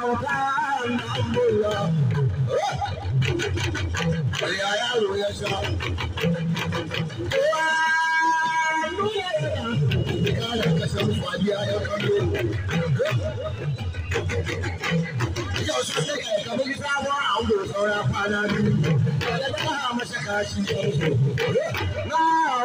Ya yaro ya sha. Kala kasar fadiya ya kallo. Yau su ne ka kama ki sabuwar audo saura kwana biyu. Kada ta ha masa kashi ɗansu. Na.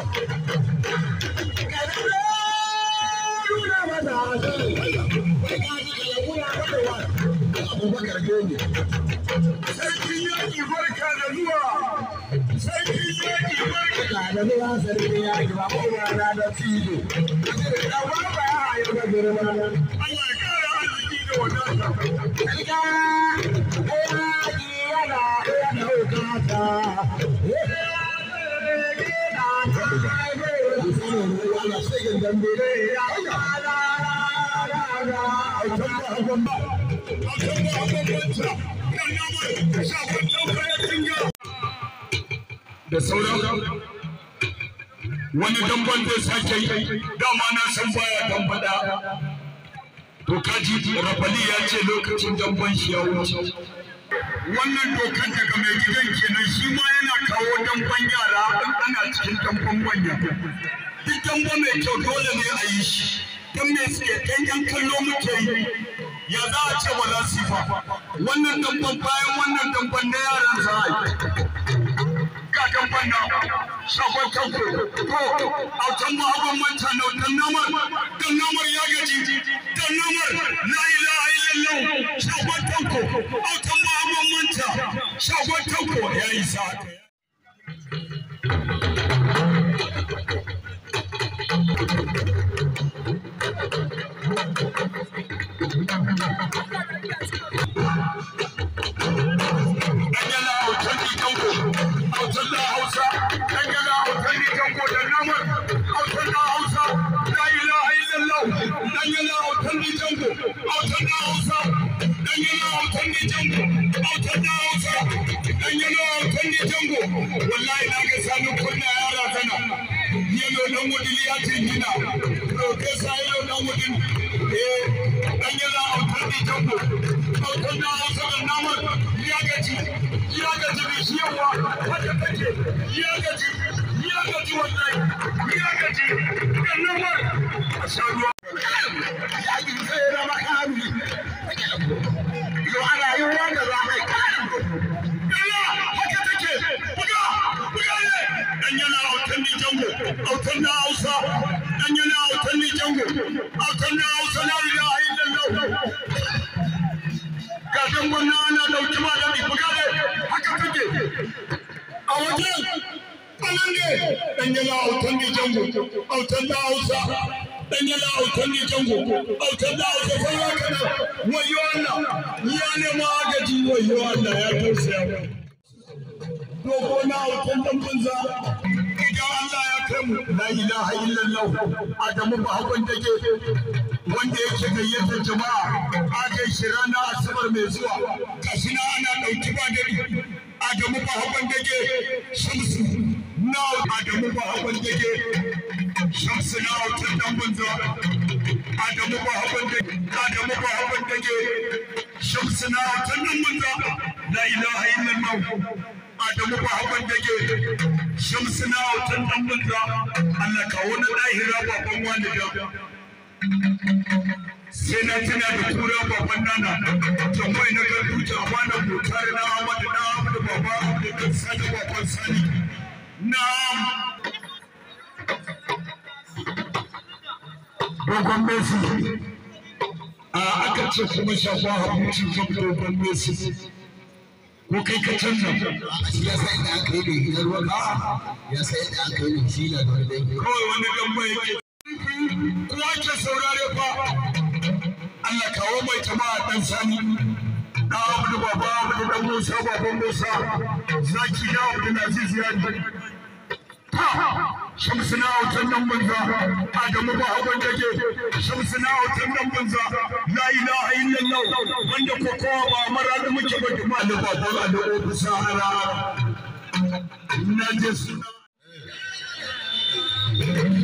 Kada ta nuna masa hankali. Bai kaji ka yabu ya faɗa wa. Abubakar Gani. Sarkin yaƙi barka da zuwa. Sarkin yaƙi barka da zuwa sarkin yaƙi ba ko ba na da tijo. Da ba ba ya hayo da girma nan. Allah ya kara arziki da wadata. Riga yaƙi yana yana hukata. da sauran wani damban zai sake yi dama na san baya dambada to kaji rafali ya ce lokacin damban shi ya wuce wannan dokan daga mai gidan kenan shi ma yana kawo damban yara in ana cikin damban manya duk damba mai kyau dole ne a yi shi don me suke dan yan kallo muke yi ya za a ce wala sifa wannan damban bayan wannan damban na yaran za a yi kakan banda shafar kanko to autan ba abin manta na dan namar dan namar ya gaji dan namar la ilaha illallah shafar kanko autan ba abin manta shafar kanko ya yi sa Danyala autan ni kanko autan na Hausa danyala autan ni kanko da namar autan na Hausa la ilaha illallah danyala autan ni kanko autan na Hausa danyala autan ni kanko autan na Hausa danyala autan ni kanko wallahi na ga sanu kunna yara tana yelo dan wudili ya tingina professor yelo dan wudin eh danyala autan ni kanko autan na Hausa da namar ya gaji ya gaji da shi yawa haka take ya gaji ya gaji wallahi ya gaji da namar a sha ruwa Yaƙi sai na makami. Yau ana yin wanda za a yi kayan. Yalla haka take buga buga ne dan yana autan ni jango autan na Hausa dan yana autan ni jango autan na Hausa la ilaha illallah ga dan wannan ana dauki ma dadi buga ne haka take a wajen anan ne dan yana autan ni jango autan na Hausa dan yana autan ni jango autan na Hausa sai ya kana wayo Allah ya ne ma gaji wayo Allah ya tausaya mu dogo na autan dan banza idan Allah ya kai mu la ilaha illallah Adamu ba hakon take wanda yake gayyatar jama'a a kai shi ranar asabar mai zuwa kashi na ana ɗauki ba dare Adamu ba hakon take shamsu na Adamu ba hakon take shamsu na autan dan banza Adamu ba hakon take Adamu ba hakon take shamsu na autan dan banza la ilaha illallah Adamu ba hakan dake shamsu na autan dan banza Allah kawo na dahira baban walida sai na tana da kura baban nana tambayi na ga duta bana bukar na Ahmad na Ahmad baba Abdul Sani baban Sani na'am dogon Messi a aka ce kuma shafa habuci kan dogon Messi ko kai ka canza Shi ya san inda aka yi da gidan ruwa ba. Ya san inda aka yi da shi na da wani dangi. kawai wani gamba yake kowa ke saurare fa Allah kawo mai jama'a dan sani na abu da baba abu da dan Musa baban Musa zaki na abu da Aziz ya ji shamsu na autan nan banza Adamu ba haban dake shamsu na autan nan banza la ilaha illallah wanda ko kowa ba mara da muke ba jama'a da baban da ofisa ara na je suna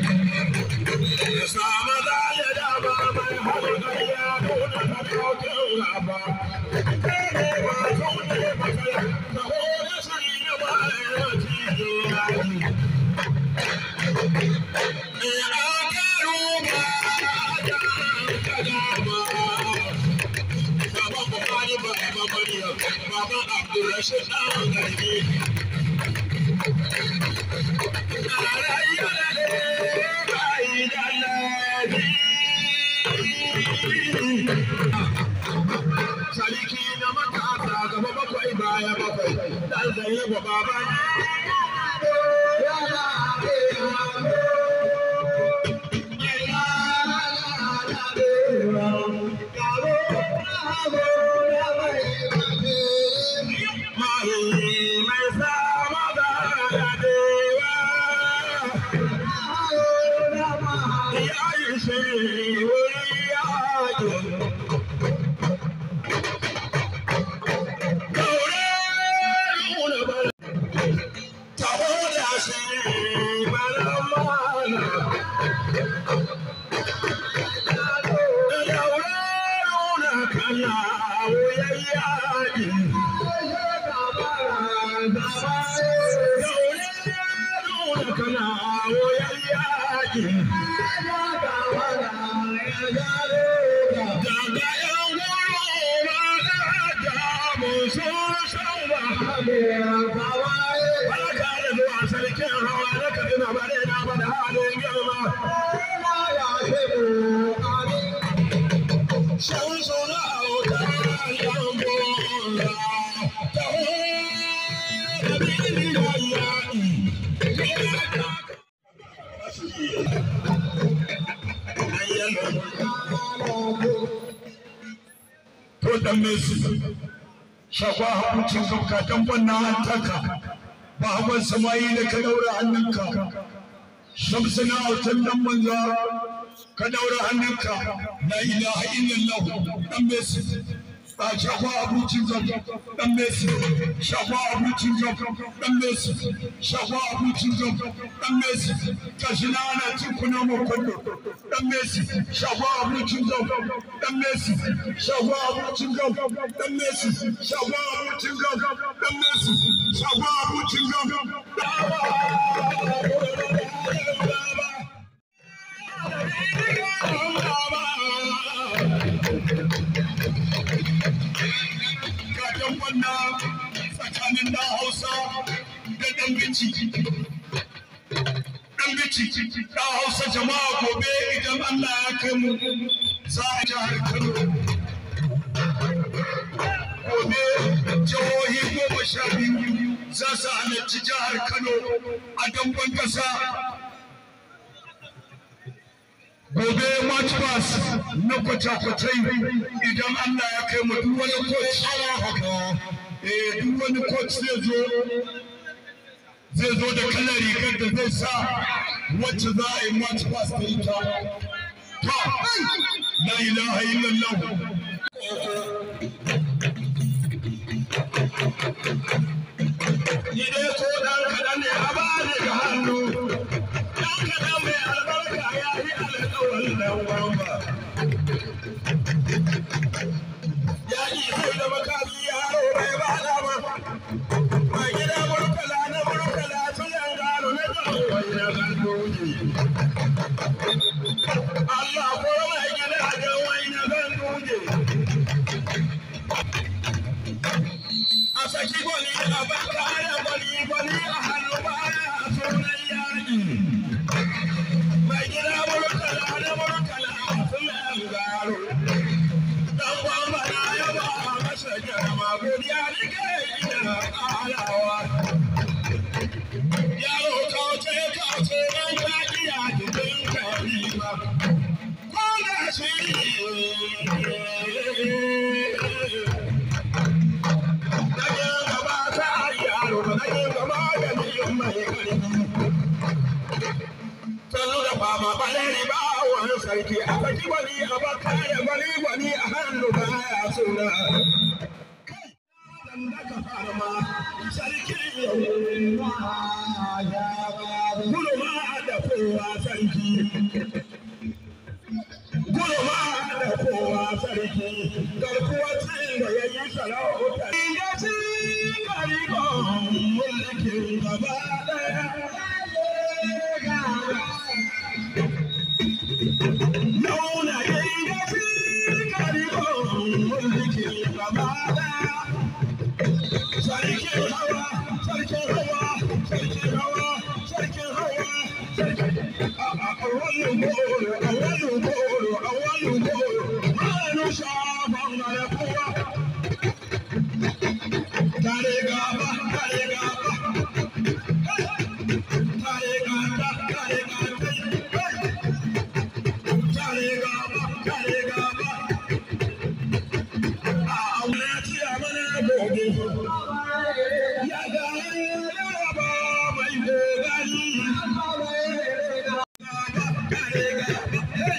Sama da ya da ba mai haɗu da ya kuna na kautin gaba. Kai ne ba zaune matsala, taho da shiri na bayan wati yayi. Eh, akaru ba da kadama. Baba Buhari ba Baba Maryam, Baba Abdulrashid ɗan garbi. Sarki na matasa gaba bakwai baya bakwai, ɗan zai ba baba mai sama da yadewa. Ya yi shi wuri yaƙi. Daure nuna bala. Taho da shi bala mana. Daure nuna kana wuyan yaƙi. Daure nuna kana wuyan yaƙi. Daga yan wuro na da mu sun san wahala. Barka da zuwa sarkin hawa na Kaduna bare na bada halin girma. Shan suna auta yan bonga. Taho da bini da yaƙi. To dan Messi. shakwa hakuncin kanka dan wannan hantaka ba hawan samayi da ka daura hannunka shamsuna autan dan manza ka daura hannunka la ilaha illallah dan messi ba shakwa abincin kanka dan messi shakwa abincin kanka dan messi shakwa abincin kanka dan messi kashi na ana cin kuna mu kwallo dan messi shakwa abincin kanka dan messi shakwa abincin kanka dan messi shakwa abincin kanka dan messi shakwa abincin kanka Kajan wannan tsakanin na Hausa da ɗan bici. Ɗan bici, ɗan Hausa jama'a gobe idan Allah ya kai mu za a jihar Kano. Gobe jihohi goma sha biyu za su halarci jihar Kano a damban ƙasa. gobe march pass na kwata-kwatai idan Allah ya kai mu duk wani coach haka eh duk wani coach zai zo zai zo da kalar rigar da zai sa wacce za a yi march pass da ita ta la ilaha illallah ni dai ko dan kaɗan ne a bani da hannu dan kaɗan mai albarka ya yi alƙawarin nan wamba ya yi sai da makami yaro bai ba dama mai gida murtala na murtala su yan gano na wai na gandoji Allah ko mai gida ga wai na gandoji a saki gwani a baka ya gwani gwani a hannu baya a sunan yaƙi mai gida murtala na murtala su yan gano dan gwamba na yaba masa girma godiya nike ina ƙarawa yaro kauce kauce dan ka iya jikin karima ko da shi Dage gaba ta yaro dage gaba da mai karfi Sanu da fama baleri ba wani sarki a saki gwani a baka ya gwani gwani a hannu baya suna. Dan da ka fara ma sarki yau Gudu ma da kowa sarki. Gudu ma da kowa sarki. garkuwa ce da ya yi sarauta. Ya ci karikon mulkin gaba ɗaya. Launa ya yi ya ci karikon mulkin gaba ɗaya. Sarkin hawa, sarkin hawa, sarkin hawa, sarkin hawa, sarkin awwalu goro, awwalu goro, awwalu goro, manu shafan mara kowa. Tare gaba, tare gaba, tare gaba, tare gaba, tare gaba, tare gaba. A aure ci a mana gobe. Ya ga yaraba mai gogari. Tare gaba,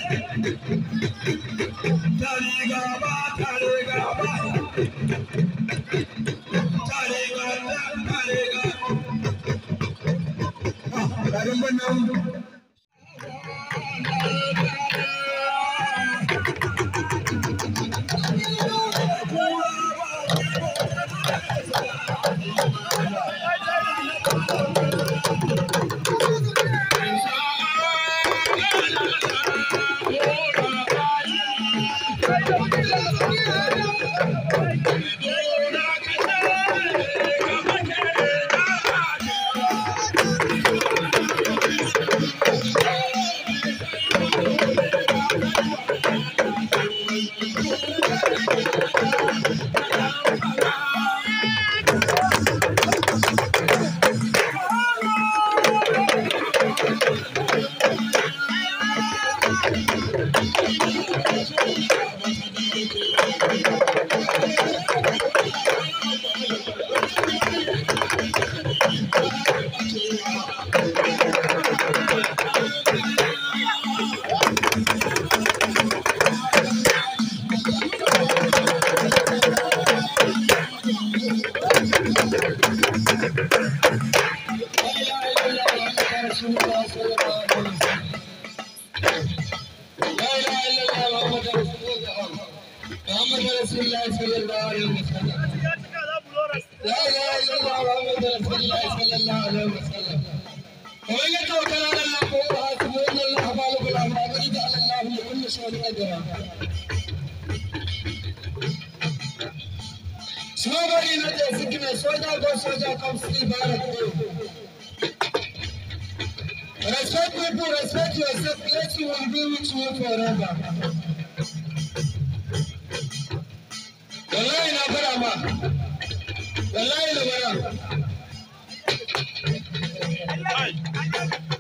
tare gaba, tare gaba. Tare gaba, tare gaba. Ah, garin wannan. Somebody not a sickness, soldier go, soldier come sleep, Respect people, respect yourself, let you will be with you forever. Wallahi na fara ma, wallahi na fara.